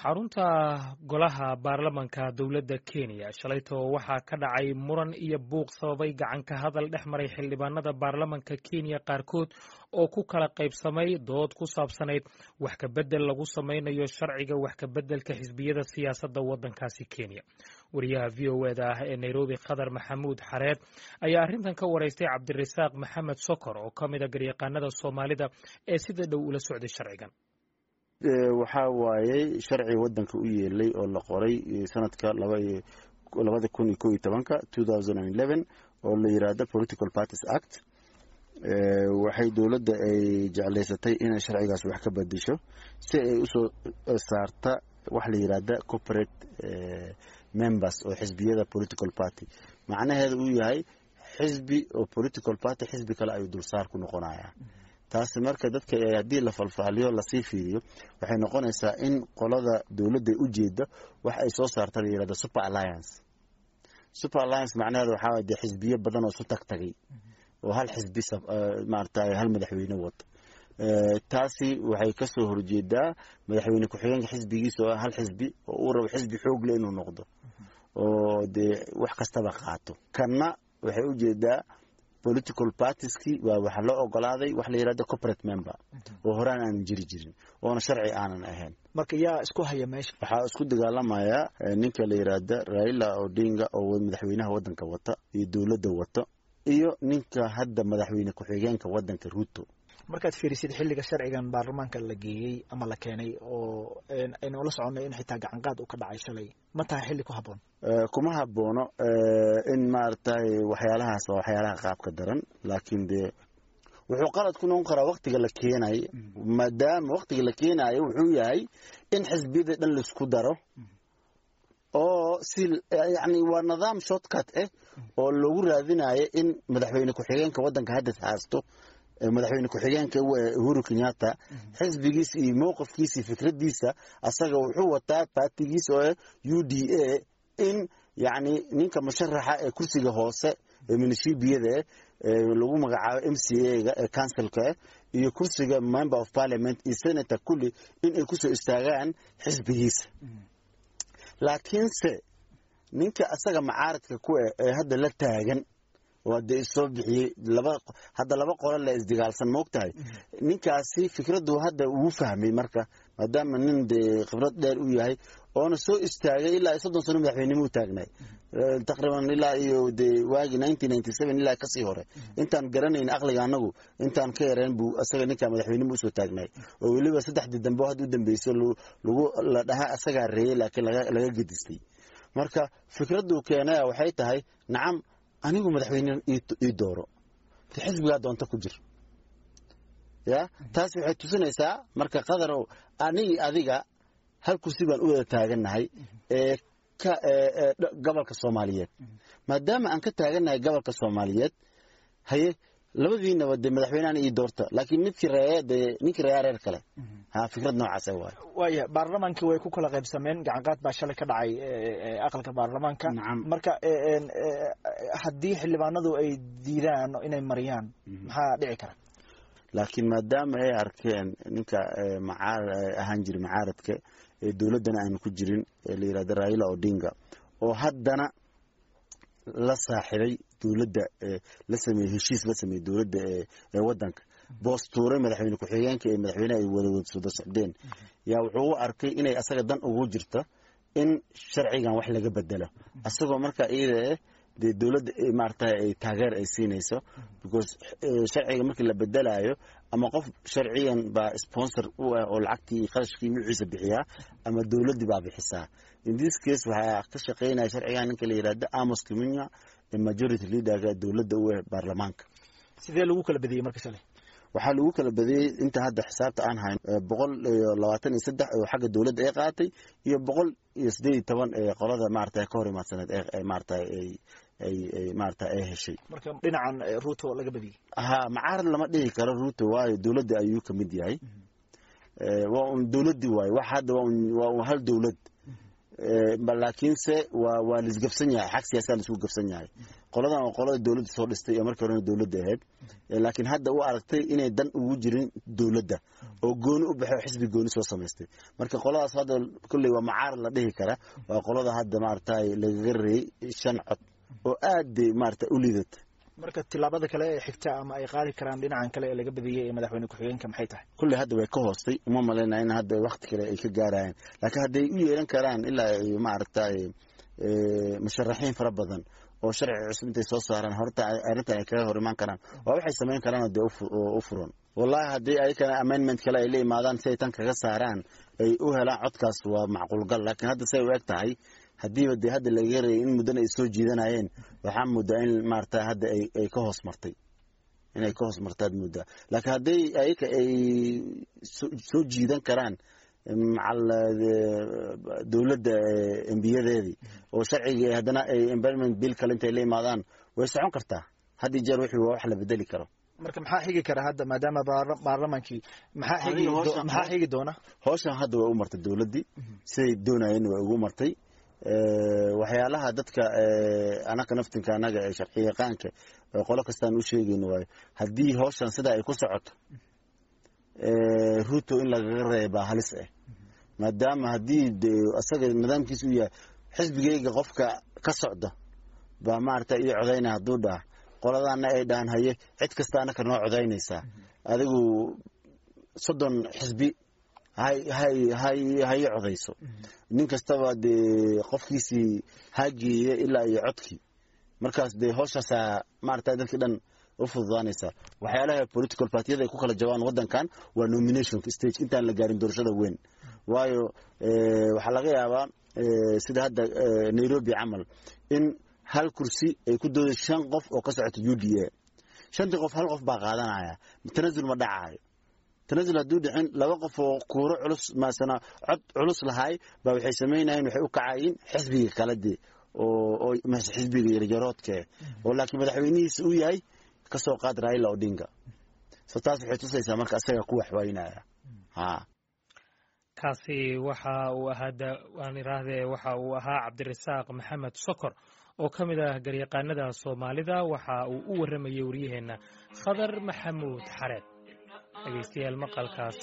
xarunta golaha baarlamanka dowladda kenya shalayto waxaa ka dhacay muran iyo buuq sababay gacan ka hadal dhex maray xildhibaanada baarlamanka kenya qaarkood oo ku kala qaybsamay dood ku saabsanayd wax kabedel lagu samaynayo sharciga wax kabeddelka xisbiyada siyaasadda waddankaasi kenya wariyaha v o eda ah ee nairobi khadar maxamuud xareed ayaa arrintan ka waraystay cabdirasaaq maxamed sokor oo ka mida garyaqaanada soomaalida ee sida dhow ula socday sharcigan waxaa waayey sharci wadanka u yeelay oo la qoray sanadka labada kun iyo ko iyo tobanka two thousand and eleven oo la yiraahdo political parties act waxay dowladda ay jeclaysatay inay sharcigaas wax ka bedesho si ay usoo saarta wax la yiraahda corporate members oo xisbiyada political party macnaheeda uu yahay xisbi oo political party xisbi kale ayuu dulsaar ku noqonaya taasi marka dadka haddii la falfaaliyo lasii fiiriyo waxay noqonaysaa in qolada dowladda ujeeda wax ay soo saarta la yirahdo super alliance super alliance macnaheeda waxaa waye dee xisbiyo badan oo isu tag tagay oo hal xisbi maarata hal madaxweyne wato taasi waxay kasoo horjeedaa madaxweyne ku-xigeenka xisbigiisa oo hal xisbi oo uu rabo xisbi xoog le inuu noqdo oo dee wax kastaba qaato kanna waxay ujeedaa political partieski waa waxa loo ogolaaday wax la yirahdo corporate member oo horaan aanan jiri jirin oona sharci aanan ahayn marka yaa isku haya meesha waxaa isku dagaalamaya ninka la yiraahda raila odinga oo madaxweynaha wadanka wata iyo dowladda wato iyo ninka hadda madaxweyne ku-xigeenka wadanka ruto markaad fiirisid xilliga sharcigan baarlamaanka la geeyey ama la keenay oo aynu ula soconay in xitaa gacanqaad uu ka dhacay shalay ma tahay xilli ku habboon kuma haboono in maaragtay waxyaalahaas waa waxyaalaha qaabka daran laakiin dee wuxuu qalad ku noqon karaa waktiga la keenay maadaama waktiga la keenayo wuxuu yahay in xisbiyada dhan laisku daro oo si yani waa nidaam shortcut ah oo lagu raadinayo in madaxweyne ku-xigeenka wadanka hadda haasto madaxweyne ku-xigeenka uhuru kenyatta xisbigiisa iyo mowqifkiisa iyo fikradiisa asaga wuxuu wataa baatigiisa oo u d a in yani ninka musharaxa ee kursiga hoose ee minishibiyada lagu magacaabo m c a ga ee councilka iyo kursiga member of parliament iyo senator kulli in ay kusoo istaagaan xisbigiisa laakiinse ninka asaga macaaradka ku eh ee hadda la taagan waa dee isoo bixiyey laba hadda laba qolo la isdagaalsan moogtahay ninkaasi fikraddu hadda uu fahmay marka maadaama nin dee khibrad dheer u yahay oona soo istaagay ilaa soddon sano madaxweynimo u taagnay taqriiban ilaa iyo dee waagii nineteen ninety seven ilaa kasii hore intaan garanayn aqliga anagu intaan ka yareen buu asaga ninkaa madaxweynimo usoo taagnay oo weliba saddexdii dambe oo hadda u dambeyso lagu la dhaha asagaa reeyey laakiin laga gedistay marka fikraddu keenaya waxay tahay nacam anigu madaxweyne ii dooro de xisbigaa doonta ku jir ya taas waxay tusinaysaa marka qadarow anigi adiga hal kursi baan u wada taagannahay ee ka gobolka soomaaliyeed maadaama aan ka taagannahay gobolka soomaaliyeed haye labadiinaba dee madaxweynehan ii doorta laakiin midkii reeye dee ninkii reeyaa reer kale ha fikrad noocaasa waay waaya baarlamaankii way ku kala qaybsameen gacanqaad baa shalay ka dhacay aqalka baarlamaanka marka haddii xildhibaanadu ay diidaan inay mariyaan maxaa dhici kara laakiin maadaama ay arkeen ninka ahaan jira macaaradka ee dowladdana aanu ku jirin ee la yirahdo raila odinga oo haddana la saaxiibay dowladda la sameeyey heshiis la sameeyey dowladda ee wadanka boostuuray madaxweyne ku-xigeenka ee madaxweyneha ay wada wada socdeen yaa wuxuu u arkay inay asaga dan ugu jirto in sharcigan wax laga bedelo asagoo marka iyada eh dee dowladda maarata ay taageer ay siinayso because sharciga markii la bedelayo ama qof sharciyan baa sponsor u ah oo lacagtii qarashkii nuuciisa bixiyaa ama dowladdii baa bixisaa in this case waxaa ka shaqeynaya sharcigan ninka la yirahdo amos kiminya ee majority leaderka dowladda u ah baarlamaanka sidee lagu kala badiyey marka shalay waxaa lagu kala badiyey inta hadda xisaabta aan hayn boqol iyo labaatan iyo saddex oo xagga dowladda ay qaatay iyo boqol iyo siddeed iyo toban ee qolada maarata ka hor imaadsaneed ee maarata ay ay maarata ay heshay marka dhinacan ruuto laga badiyey ha macaarad lama dhihi karo ruuto waayo dowladda ayuu ka mid yahay waa un dowladdii waayo wax hadda waa un hal dowlad laakiinse waa waa laisgabsan yahay xag siyaasaa laisku gabsan yahay qoladan waa qolada dowladda soo dhistay ee markii horena dowladda ahayd laakiin hadda u aragtay inay dan ugu jirin dowladda oo gooni u baxay oo xisbi gooni soo samaystay marka qoladaas hadda kolley waa macaarad la dhihi kara waa qolada hadda maaragtay lagaga reeyey shan cod oo aad maarata u liidata marka tilaabada kale ee xigta ama ay qaadi karaan dhinacan kale ee laga badiyey ee madaxweyne ku-xigeenka maxay tahay kulley hadda way ka hoostay uma malaynaya in hadda wakti kale ay ka gaarayaan laakiin hadday u yeelan karaan ilaa ay maaragtay musharaxiin fara badan oo sharci cusub intay soo saaraan horta arrintan ay kaga hor imaan karaan waa waxay samayn karaan dee u furan wallahi haddii ayakana amendment kale ay la imaadaan si ay tan kaga saaraan ay u helaan codkaas waa macquulgal laakiin hadda say u eg tahay haddiiba dee hadda laga reeyay in muddana ay soo jiidanayeen waxaa muddaa in maarata hadda ay ka hoos martay inay ka hoos martaad muddaa laakiin hadday ayaka ay soo jiidan karaan macal dowladda embiyadeedii oo sharcigii haddana ay environment bill kale intay la imaadaan way socon kartaa had iyo jeer wixii waa wax la bedeli karo marka maxaa xigi kara hadda maadaama baarlamaankii maxaa xigi doona howshan hadda way u martay dowladdii siday doonayeen way ugu martay waxyaalaha dadka anaka naftinka anaga ee sharci yaqaanka qolo kastaan u sheegayno waayo haddii howshan sidaa ay ku socoto ruto in lagaga reebaa halis ah maadaama haddii asaga nidaamkiisa uu yahay xisbigayga qofka ka socda baa maarata ii codaynaya hadduu dhaha qoladaana ay dhahan haye cid kasta anaka noo codaynaysaa adigu soddon xisbi hayi codayso nin kastaba dee qofkiisii hageeye ilaa iyo codkii markaas dee howshaasaa maarata dadkii dhan u fududaanaysaa waxyaalaha political partiyada ay ku kala jabaan wadankan waa nomination stage intaan la gaarin doorashada weyn waayo waxaa laga yaabaa sida hadda nairobi camal in hal kursi ay ku dooday shan qof oo ka socota u d a shantii qof hal qof baa qaadanaya tanasul ma dhacaayo tanasul hadduu dhicin laba qof oo kuuro culus maasana cod culus lahaay baa waxay samaynayeen waxay u kacayiin xisbiga kale dee oo xisbiga yaryaroodke oo laakiin madaxweynihiisa uu yahay kasoo qaad raila odinga so taas waxay tusaysaa marka isaga ku waxwaynaya ha kaasi waxa uu ahaa waan iraahdee waxa uu ahaa cabdirasaaq maxamed sokor oo ka mid ah garyaqaanada soomaalida waxa uu u warramayey waryaheenna khadar maxamuud xareed dhegeystayaal maqalkaas